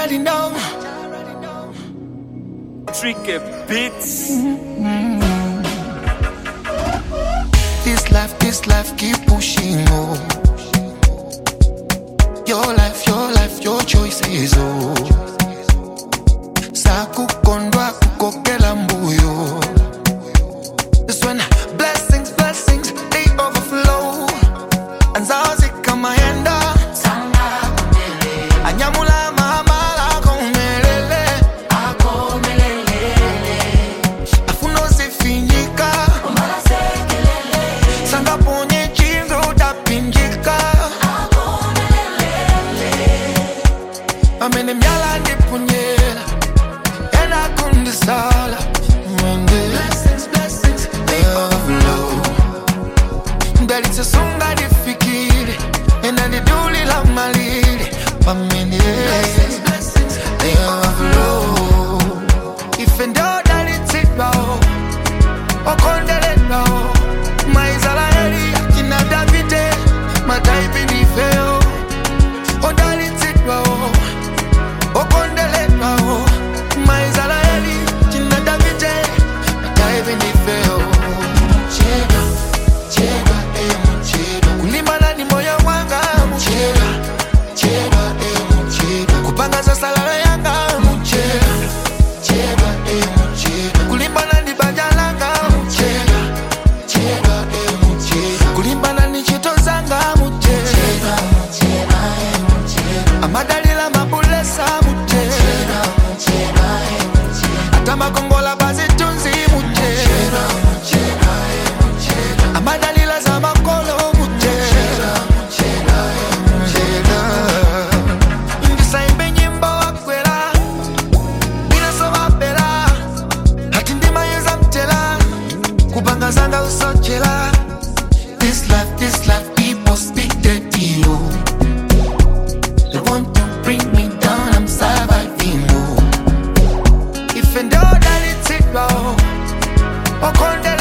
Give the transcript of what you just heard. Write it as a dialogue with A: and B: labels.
A: already know.
B: Tricky Beats.
A: This life, this life, keep pushing on. Your life, your life, your choices, oh. Sakukondwa kukokela mbuyo. This when blessings, blessings, they overflow. Anzazi kama yenda. Anyamula mahamala komelele. Afuno sifinyika. Sanga ponye chingo utapinjika. Amene myala ndipunyela. Ena kundisala. Mwende. They overflow. ndalitsesunga ndifikire ena ndiduli la malire pamene They overflow. ife ndodalitsidwawo okondeleddwawo maisraeli akina davide mataipi ndifeyo odalitsidwawo okondeleddwawo maisraeli akina davide mataipi ndifeyo chedwa chedwa emu chedwa kulimbana ni moyo wanga muchedwa chedwa emu chedwa kupanga zasalala yanga muchedwa chedwa emu chedwa kulimbana ni banja langa muchedwa chedwa emu chedwa kulimbana ni chito zanga muchedwa amadalila mabulesa muchedwa ata makongola bazitunzi muchedwa amadalila za makolo muchedwa ndisaimbe nyimbo wakwela binasovapela hati ndimayeza mtela kupanga zanga usochela This life, this life, people speak dirty, oh. They want to bring me down, I'm surviving, oh. If and all that it's it, oh. Okonde